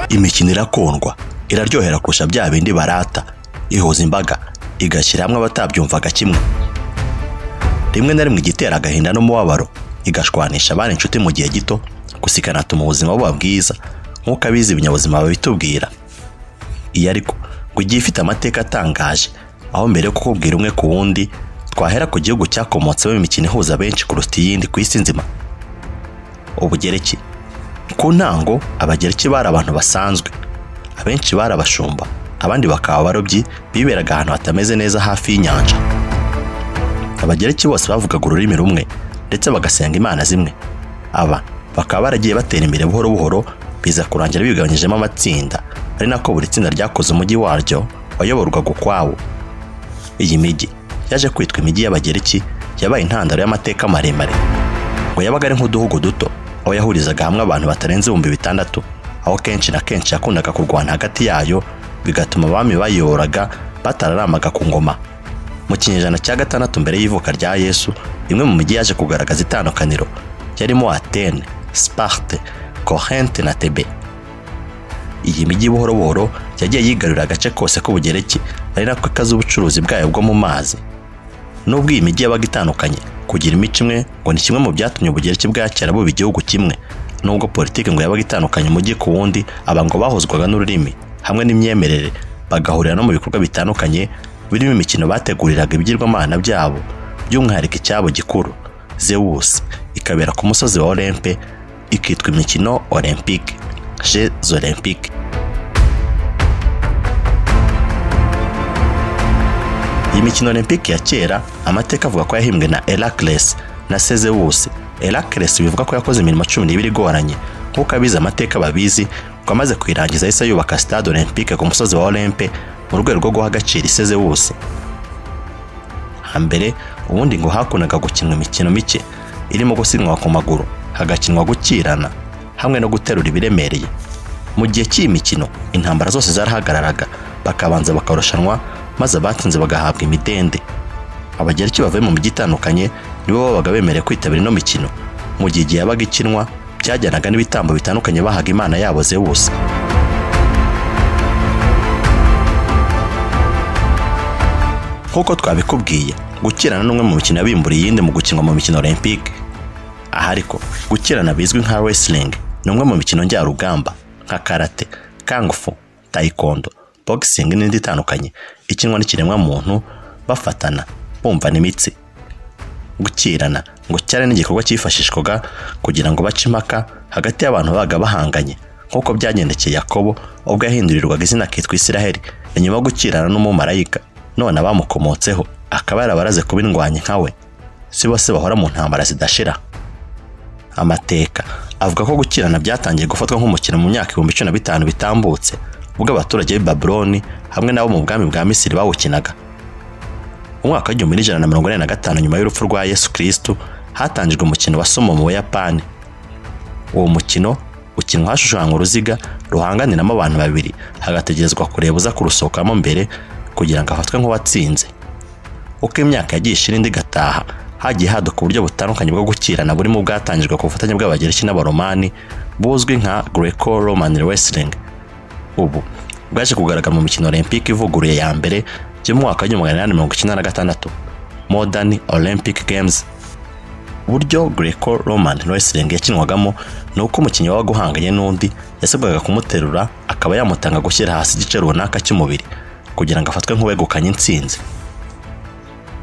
imikino irakundwa iraryohera kurusha bya bindi barata ihuza imbaga igashyira hamwe abatabyumvaga kimwe rimwe na rimwe igitera agahinda n'umubabaro igashwanisha abana inshuti mu gihe gito gusa ikanatuma ubuzima buba bwiza nk'uko abize ibinyabuzima babitubwira iyo ariko ngo igihe ifite amateka atangaje aho mbere yo kukubwira umwe ku wundi twahera ku gihugu cyakomotsemo imikino ihuza benshi kuruta iyindi ku isi nzima ubugereki ku ntango abagereki bari abantu basanzwe abenshi bari abashumba abandi bakaba abarobyi biberaga ahantu hatameze neza hafi y'inyanja abagereki bose bavugaga ururimi rumwe ndetse bagasenga imana zimwe aba bakaba baragiye batera imbere buhoro buhoro biza kurangira bigabanyijemo amatsinda ari nako buri tsinda ryakoze umujyi waryo wayoborwaga ukwawo iyi mijyi yaje kwitwa imijyi y'abagereki yabaye intandaro y'amateka maremare ngo yabaga ari nk'uduhugu duto aho yahurizaga hamwe abantu batarenze ibihumbi bitandatu aho kenshi na kenshi yakundaga kurwana hagati yayo bigatuma abami bayiyoboraga batararamaga ku ngoma mu kinyejana cya gatandatu mbere y'ivuka rya yesu imwe mu mijyi yaje kugaragaza itandukaniro yarimo atene siparte kohente na tebe iyi mijyi buhoro buhoro yagiye yigarurira agace kose k'ubugereki ari nako ikaze ubucuruzi bwayo bwo mu mazi nubwo iyi mijyi yabaga itandukanye kugira imico imwe ngo ni kimwe mu byatumye ubugereki bwa kera buba igihugu kimwe nubwo politiki ngo yabaga itandukanye umujyi ku wundi aba ngo bahuzwaga n'ururimi hamwe n'imyemerere bagahurira no mu bikorwa bitandukanye birimo imikino bateguriraga ibigirwamana byabo by'umwihariko icyabo gikuru zewusi ikabera ku musozi wa orempe ikitwa imikino olympique jeux olympique iyi mikino olympique ya kera amateka avuga ko yahimbwe na Heracles na Sezewusi Heracles bivuga ko yakoze imirimo cumi n'ibiri igoranye nk'uko abize amateka babizi ngo amaze kuyirangiza yahise yubaka stade olympique ku musozi wa Olympe mu rwego rwo guha agaciro Isezewusi hambere ubundi ngo hakundaga gukinwa imikino mike irimo gusiganwa ku maguru hagakinwa gukirana hamwe no guterura ibiremereye mu gihe cy'iyi mikino intambara zose zarahagararaga bakabanza bakarushanwa maze abatsinze bagahabwa imidende abagereki bavuye mu mijyi itandukanye nibo babaga bemerewe kwitabira ino mikino mu gihe igihe yabaga ikinwa byajyanaga n'ibitambo bitandukanye bahaga imana yabo zewusi nk'uko twabikubwiye gukirana n'umwe mu mikino yabimburiye iyindi mu gukinwa mu mikino olympique aha ariko gukirana bizwi nka wrestling ni umwe mu mikino njyarugamba nka karate kangufu taekwondo boxing n'indi itandukanye ikinwa n'ikiremwa muntu bafatana bumva n'imitsi gukirana ngo cyari n'igikorwa cyifashishwaga kugira ngo bace impaka hagati y'abantu babaga bahanganye nk'uko byagendekeye Yakobo ubwo yahindurirwaga izina akitwa Isiraheli inyuma yo gukirana n'umumarayika none abamukomotseho akaba yarabaraze kuba indwanyi nkawe si bose bahora mu ntambara zidashira amateka avuga ko gukirana byatangiye gufatwa nk'umukino mu myaka ibihumbi cumi na bitanu bitambutse ubwo abaturage b'i Babuloni hamwe nabo mu bwami bwa Misiri bawukinaga mu mwaka w'igihumbi n'ijana na mirongo ine na gatanu nyuma y'urupfu rwa Yesu Kristo hatangijwe umukino wa somo mu Buyapani uwo mukino ukinwa hashushanywa uruziga ruhanganiramo abantu babiri hagategerezwa kureba uza kurusohokamo mbere kugira ngo afatwe nk'uwatsinze uko imyaka yagiye ishira indi igataha hagiye haduka uburyo butandukanye bwo gukirana burimo bwatangijwe ku bufatanye bw'abagereki n'abaromani buzwi nka Greco Roman Wrestling ubu bwaje kugaragara mu mikino olympique ivuguruye ya mbere y'umwaka w'igihumbi magana inani mirongo icyenda na gatandatu modern olympic games uburyo greco roman wrestling yakinwagamo ni uko umukinnyi wabaga uhanganye n'undi yasabwaga kumuterura akaba yamutanga gushyira hasi igice runaka cy'umubiri kugira ngo afatwe nk'uwegukanye intsinzi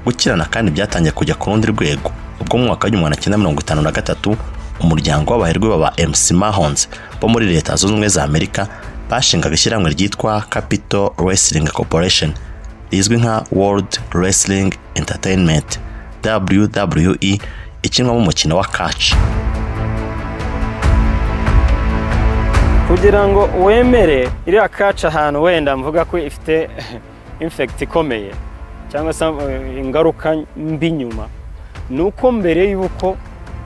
gukirana kandi byatangiye kujya ku rundi rwego ubwo mu mwaka w'igihumbi magana cyenda mirongo itanu na gatatu umuryango w'abaherwe baba mc mahons bo muri leta zunze ubumwe za amerika bashingaga ishyirahamwe ryitwa Capital Wrestling Corporation rizwi nka World Wrestling Entertainment WWE ikinwamo umukino wa catch kugira ngo wemere iriya kaci ahantu wenda mvuga ko ifite infegiti ikomeye cyangwa se ingaruka mbi nyuma ni uko mbere y'uko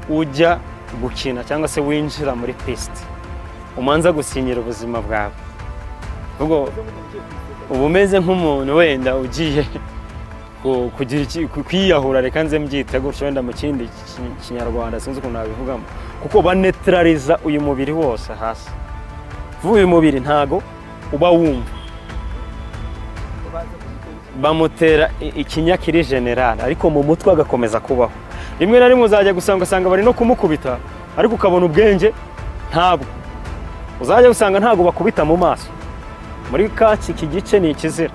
ujya gukina cyangwa se winjira muri pisite umanza gusinyira ubuzima bwawe uba umeze nk'umuntu wenda ugiye ku- kugira iki- ku- kwiyahura reka nze mbyite gutyo wenda mu kindi ki- kinyarwanda sinzi ukuntu nabivugamo kuko banetraliza uyu mubiri wose hasi vuba uyu mubiri ntago uba wumva bamutera i- ikinyakiri generale ariko mu mutwe agakomeza kubaho rimwe na rimwe uzajya gusanga ugasanga bari no kumukubita ariko ukabona ubwenge ntabwo uzajya usanga ntabwo bakubita mu maso muri kaci iki gice ni ikizira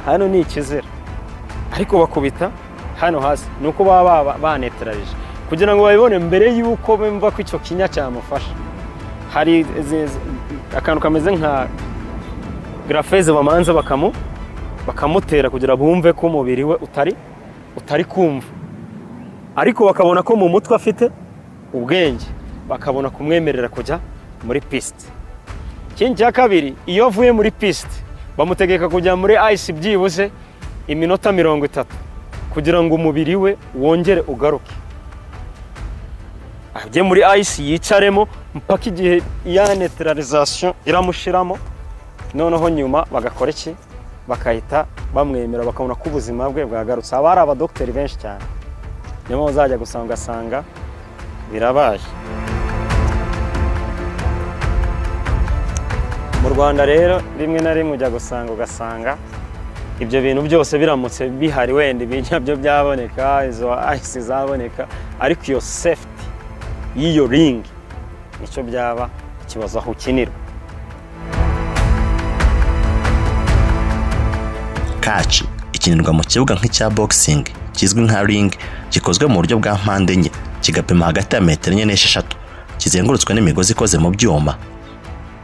hano ni ikizira ariko bakubita hano hasi ni uko baba baba- banetararije kugira ngo babibone mbere y'uko bumva ko icyo kinya cyamufasha hari izi- izi- akantu kameze nka grafeze bamanza bakamu bakamutera kugira bumve ko umubiri we utari utari kumva ariko bakabona ko mu mutwe afite ubwenge bakabona kumwemerera kujya muri pisite ikindi cya kabiri iyo avuye muri pisite bamutegeka kujya muri ayisi byibuze iminota mirongo itatu kugira ngo umubiri we wongere ugaruke ajye muri ayisi yicaremo mpaka igihe ya netiralizasiyo iramushiramo noneho nyuma bagakora iki bakahita bamwemera bakabona ko ubuzima bwe bwagarutse haba hari abadogiteri benshi cyane niyo mpamvu uzajya gusanga ugasanga birabaye mu rwanda rero rimwe na rimwe ujya gusanga ugasanga ibyo bintu byose biramutse bihari wenda ibijya byo byaboneka izo ayisi zaboneka ariko iyo sefuti y'iyo ringi nicyo byaba ikibazo aho ukinirwa kaci ikinirwa mu kibuga nk'icya boxing kizwi nka ring gikozwe mu buryo bwa mpande enye kigapima hagati ya metero enye n'esheshatu kizengurutswe n'imigozi ikoze mu byuma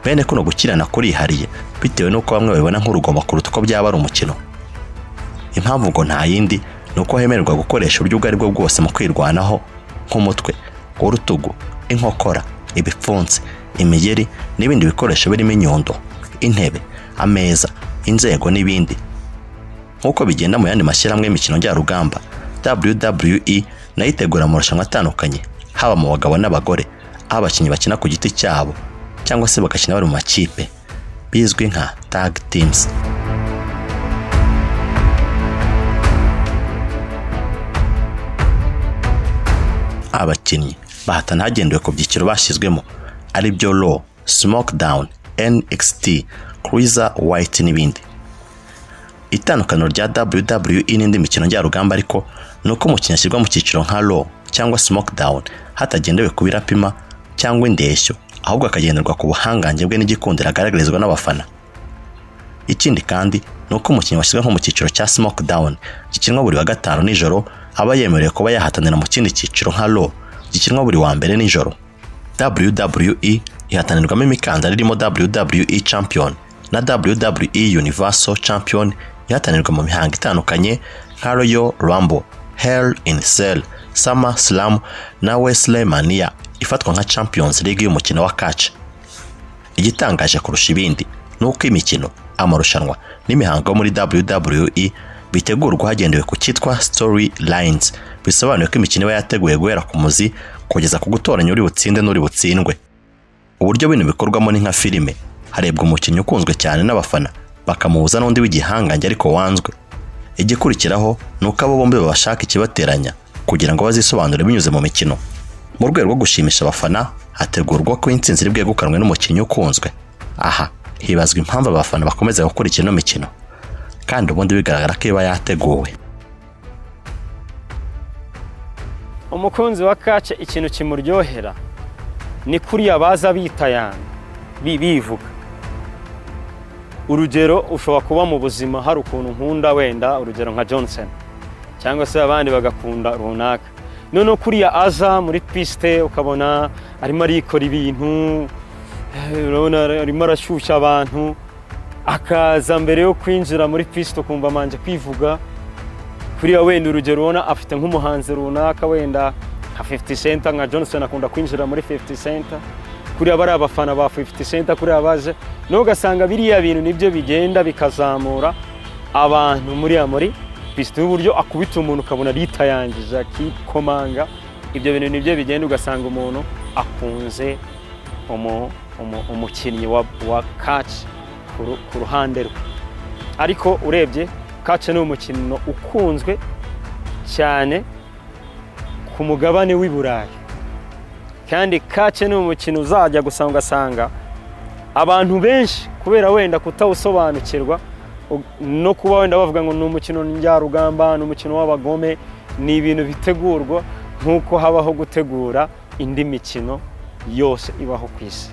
bene kuno gukirana kurihariye bitewe n'uko bamwe babibona nk'urugomo kuruta uko byaba ari umukino impamvu ngo nta yindi ni uko hemererwa gukoresha uburyo ubwo ari bwo bwose mu kwirwanaho nk'umutwe urutugu inkokora ibipfunsi imigeri n'ibindi bikoresho birimo inyundo intebe ameza inzego n'ibindi nk'uko bigenda mu yandi mashyirahamwe y'imikino njyarugamba WWE nayo itegura amarushanwa atandukanye haba mu bagabo n'abagore aho abakinnyi bakina ku giti cyabo cyangwa se bagakina bari mu makipe bizwi nka tag teams abakinnyi bahatana hagendewe ku byiciro bashyizwemo ari byo raw smackdown nxt cruiser white n'ibindi itandukaniro rya WWE n'indi mikino njyarugamba ariko ni uko umukinnyi ashyirwa mu cyiciro nka Raw cyangwa Smackdown hatagendewe ku birapima cyangwa indeshyo ahubwo akagenderwa ku buhangange bwe n'igikundiro agaragarizwa n'abafana ikindi kandi ni uko umukinnyi washyizwe nko mu cyiciro cya Smackdown gikinwa buri wa gatanu nijoro aba yemerewe kuba yahatanira mu kindi cyiciro nka Raw gikinwa buri wa mbere nijoro WWE ihatanirwamo imikandara irimo WWE Champion na WWE Universal Champion ihatanirwa mu mihango itandukanye nka Royal Rumble, Hell in a Cell, Summer Slam na WrestleMania ifatwa nka Champions League y'umukino wa catch. Igitangaje kurusha ibindi ni uko imikino, amarushanwa n'imihango yo muri WWE bitegurwa hagendewe ku cyitwa story lines bisobanuye ko imikino iba yateguye guhera ku muzi kugeza ku gutoranya uri butsinde n'uri butsindwe uburyo bino bikorwamo ni nka filime harebwa umukinnyi ukunzwe cyane n'abafana bakamuhuza n'undi w'igihangange ariko wanzwe igikurikiraho ni uko abo bombi babashaka ikibateranya kugira ngo bazisobanure binyuze mu mikino mu rwego rwo gushimisha abafana hategurwa ko intsinzi iri bwegukanwe n'umukinnyi ukunzwe aha hibazwa impamvu abafana bakomeza gukurikira ino mikino kandi ubundi bigaragara ko iba yateguwe umukunzi wa kace ikintu kimuryohera ni kuriya baza bitayana bi- bivuga urugero ushobora kuba mu buzima hari ukuntu nkunda wenda urugero nka johnson cyangwa se abandi bagakunda runaka noneho kuriya aza muri pisite ukabona arimo arikora ibintu eh, urabona arimo arashyushya abantu akaza mbere yo kwinjira muri pisite ukumva amanje kwivuga kuriya wenda urugero ubona afite nk'umuhanzi runaka wenda nka 50 cent nka Johnson akunda kwinjira muri 50 cent kuriya bari abafana ba 50 cent kuriya baje no ugasanga biriya bintu nibyo bigenda bikazamura abantu muriya muri pisite y'uburyo akubita umuntu ukabona yitayangije akikomanga ibyo bintu nibyo bigenda ugasanga umuntu akunze umu- umu- umukinnyi wa, wa catch ku ru- ku ruhande rwe ariko urebye kaci ni umukino ukunzwe cyane ku mugabane w'i burayi kandi kaci ni umukino uzajya gusa ugasanga abantu benshi kubera wenda kutawusobanukirwa no kuba wenda bavuga ngo ni umukino njyarugamba ni umukino w'abagome ni ibintu bitegurwa nk'uko habaho gutegura indi mikino yose ibaho ku isi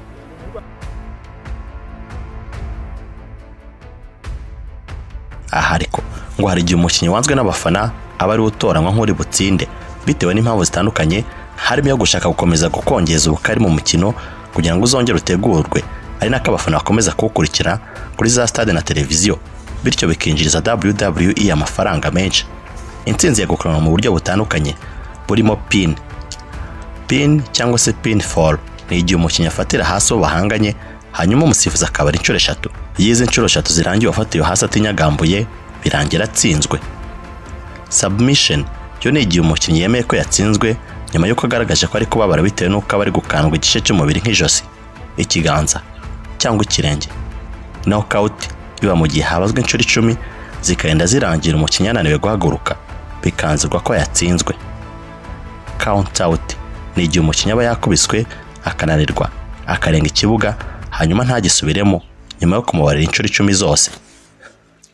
aha ariko ngo hari igihe umukinnyi wanzwe n'abafana aba ariwe utoranywa nk'uri butsinde bitewe n'impamvu zitandukanye harimo iyo gushaka gukomeza gukongeza ubukari mu mukino kugira ngo uzongere utegurwe ari nako abafana bakomeza kuwukurikira kuri za stade na televiziyo bityo bikinjiriza wwe amafaranga menshi intsinzi yagukoranwa mu buryo butandukanye burimo pin pin cyangwa se pin foru ni igihe umukinnyi afatira hasi uwo bahanganye hanyuma umusifuzi akaba ari inshuro eshatu iyo izi nshuro eshatu zirangiye uwafatiwe hasi atinyagambuye birangira atsinzwe submission yo ni igihe umukinnyi yemeye ko yatsinzwe nyuma y'uko agaragaje ko ari kubabara bitewe n'uko aba ari gukandwa igice cy'umubiri nk'ijosi ikiganza cyangwa ikirenge nokawuti biba mu gihe habazwe inshuro icumi zikagenda zirangira umukinnyi ananiwe guhaguruka bikanzirwa ko yatsinzwe kawuntawuti ni igihe umukinnyi aba yakubiswe akananirwa akarenga ikibuga hanyuma ntagisubiremo nyuma yo kumubarira inshuro icumi zose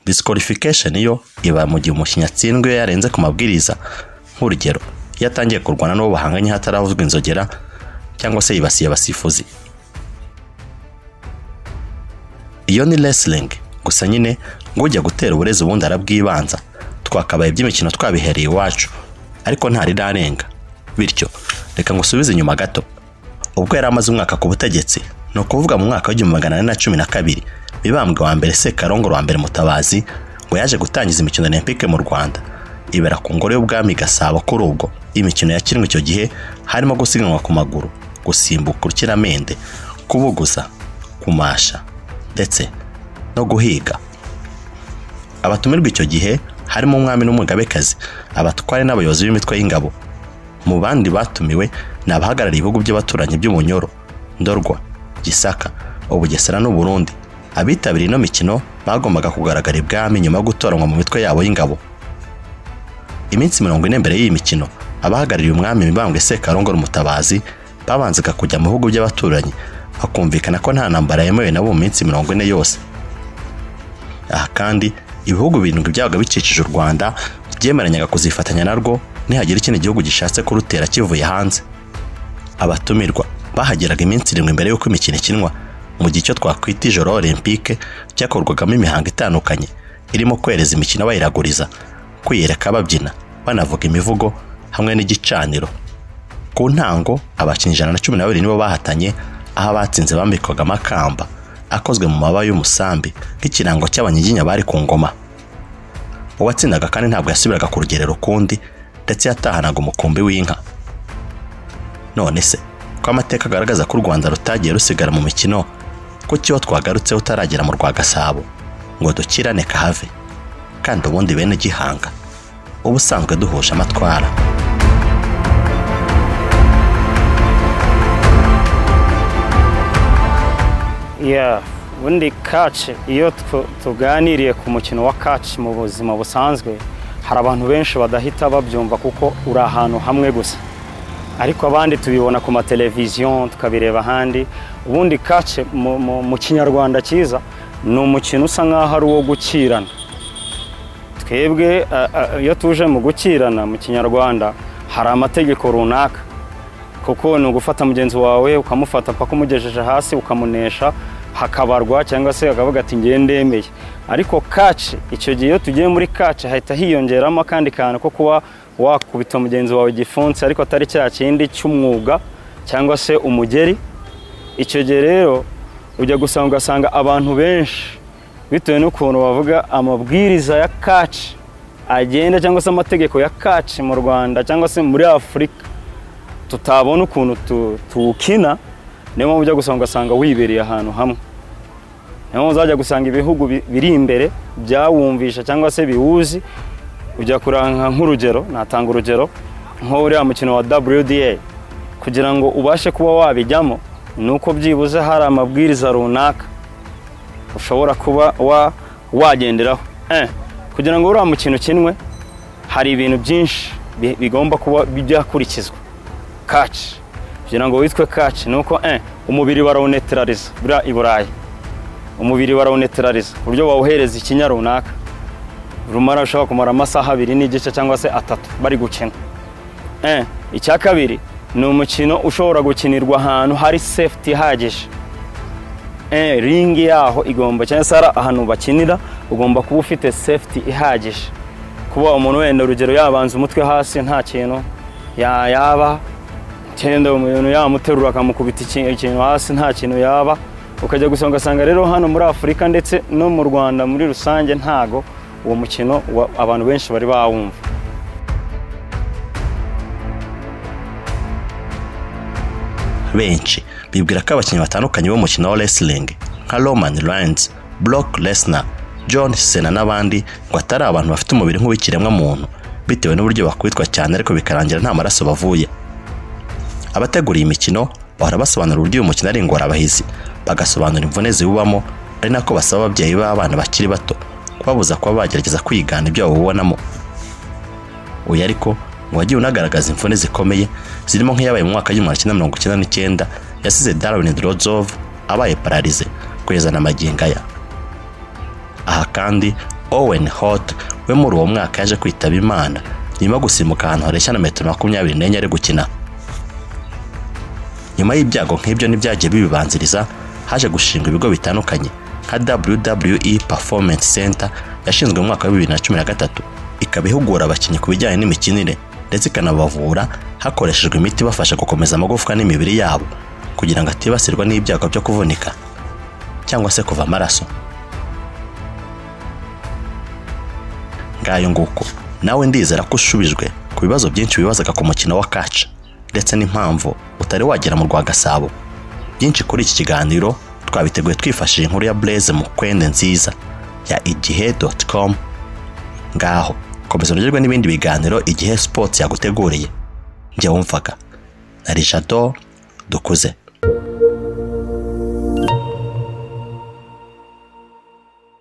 disikorifikasheni yo iba mu gihe umukinnyi atsinzwe iyo yarenze ku mabwiriza nk'urugero iyo atangiye kurwana n'uwo bahanganye hataravuzwa inzogera cyangwa se yibasiye abasifuzi iyo ni resilingi gusa nyine ngo ujya gutera uburezi ubundi arabwibanza twakabaye iby'imikino twabihereye iwacu ariko ntarirarenga bityo reka ngusubize inyuma gato ubwo yari amaze umwaka ku butegetsi ni ukuvuga mu mwaka w'igihumbi magana ane na cumi na kabiri mibambwe wa mbere sekarongoro wa mbere mutabazi ngo yaje gutangiza imikino olympique mu rwanda ibera ku ngoro y'ubwami gasabo kuri ubwo imikino yakinwe icyo gihe harimo gusiganwa ku maguru gusimbuka urukiramende kubuguza kumasha ndetse no guhiga abatumirwa icyo gihe harimo umwami n'umugabekazi abatware n'abayobozi b'imitwe y'ingabo mu bandi batumiwe ni abahagarariye ibihugu by'abaturanyi by'ubunyoro ndorwa gisaka ubugesera n'uburundi abitabiriye ino mikino bagombaga kugaragara ibwami nyuma yo gutoranwa mu mitwe yabo y'ingabo iminsi mirongo ine mbere y'iyi mikino abahagarariye umwami mibambwe sekarongoro mutabazi babanzaga kujya mu bihugu by'abaturanyi hakumvikana ko nta ntambara yemewe nabo mu minsi mirongo ine yose aha kandi ibihugu birindwi byabaga bikikije u rwanda byemeranyaga kuzifatanya narwo nihagira ikindi gihugu gishatse kurutera kivuye hanze abatumirwa bahageraga iminsi irindwi mbere y'uko imikino ikinwa mu gihe icyo twakwita ijoro olympique cyakorwagamo imihango itandukanye irimo kwereza imikino bayiraguriza kwiyereka babyina banavuga imivugo hamwe n'igicaniro ku ntango abakinnyi ijana na cumi na babiri nibo bahatanye aho abatsinze bambikwaga amakamba akozwe mu mababa y'umusambi nk'ikirango cy'abanyiginya bari ku ngoma uwatsindaga kandi ntabwo yasubiraga ku rugerero ukundi ndetse yatahanaga umukumbi w'inka none se ko amateka agaragaza ko u rwanda rutagiye rusigara mu mikino ko kiba twagarutseho utaragera mu rwa gasabo ngo dukirane kahave kandi ubundi bene gihanga uba usanzwe duhuje amatwara ubundi kaci iyo tuganiriye ku mukino wa kaci mu buzima busanzwe hari abantu benshi badahita babyumva kuko uri ahantu hamwe gusa ariko abandi tubibona ku mateleviziyo tukabireba ahandi ubundi kace mu kinyarwanda cyiza ni umukino usa nk'aho ari uwo gukirana twebwe iyo tuje mu gukirana mu kinyarwanda hari amategeko runaka kuko ni ugufata mugenzi wawe ukamufata paka umugejeje hasi ukamunesha hakabarwa cyangwa se akavuga ati ngewe ndemeye ariko kaci icyo gihe iyo tugiye muri kaci hahita hiyongeramo akandi kantu ko kuba wakubita mugenzi wawe igifunsi ariko atari cya kindi cy'umwuga cyangwa se umugeri icyo gihe rero ujya gusanga ugasanga abantu benshi bitewe n'ukuntu bavuga amabwiriza ya kaci agenda cyangwa se amategeko ya kaci mu rwanda cyangwa se muri afurika tutabona ukuntu tuwukina niyo mpamvu ujya gusanga ugasanga wibereye ahantu hamwe niyo mpamvu uzajya gusanga ibihugu biri imbere byawumvisha cyangwa se biwuzi ujya kuranga nk'urugero natanga urugero nk'uriya mukino wa WDA kugira ngo ubashe kuba wabijyamo ni uko byibuze hari amabwiriza runaka ushobora kuba wagenderaho kugira ngo uriya mukino ukinwe hari ibintu byinshi bi- bigomba kuba byakurikizwa kaci kugira ngo witwe kaci ni uko eh, umubiri barawuneterariza buriya i burayi umubiri barawuneterariza ku buryo bawuhereza ikinya runaka rumara ushobora kumara amasaha abiri n'igice cyangwa se atatu bari gukina Eh, icya kabiri ni umukino ushobora gukinirwa ahantu hari safety ihagije Eh, ringi yaho igomba cyangwa se hari ahantu bakinira ugomba kuba ufite safety ihagije kuba umuntu wenda urugero yabanza umutwe hasi nta kintu ya- yaba cyenda umuntu yamuterura akamukubita iki- ikintu hasi nta kintu yaba ukajya gusa ugasanga rero hano muri afurika ndetse no mu rwanda muri rusange ntago uwo mukino wa- abantu benshi bari bawumva benshi bibwira ko abakinnyi batandukanye b'umukino wa wrestling nka roman reigns brock lesnar john cena n'abandi ngo atari abantu bafite umubiri nk'uw'ikiremwa muntu bitewe n'uburyo bakubitwa cyane ariko bikarangira nta maraso bavuye abategura iyi mikino bahora basobanura uburyo uyu mukino ari ingorabahizi bagasobanura imvune ziwubamo ari nako basaba ababyeyi b'abana bakiri bato kubabuza kuba bagerageza kwigana ibyo bawubonamo uyu ariko ngo wagiye unagaragaza imvune zikomeye zirimo nk'iyabaye mu mwaka w'igihumbi kimwe mirongo icyenda n'icyenda yasize Darwin Drozov abaye pararize kugeza na magingo aya aha kandi Owen Hart we muri uwo mwaka yaje kwitaba Imana nyuma yo gusimbuka ahantu hareshya na metero makumyabiri n'enye ari gukina nyuma y'ibyago nk'ibyo n'ibyagiye bibibanziriza haje gushingwa ibigo bitandukanye nka WWE Performance Center yashinzwe mu mwaka wa 2013 ikaba ihugura abakinnyi ku bijyanye n'imikinire ndetse ikanabavura hakoreshejwe imiti ibafasha gukomeza amagufwa n'imibiri yabo kugira ngo atibasirwa n'ibyago byo kuvunika cyangwa se kuva amaraso ngayo nguko nawe ndizera ko ushubijwe ku bibazo byinshi wibazaga ku mukino wa kaca ndetse n'impamvu utari wagera mu rwa gasabo byinshi kuri iki kiganiro twabiteguye twifashishije inkuru ya Blaise Mukwende nziza ya igihe.com ngaho komeza unogerwe n'ibindi biganiro igihe sports yaguteguriye njye wumvaga na Richard dukuze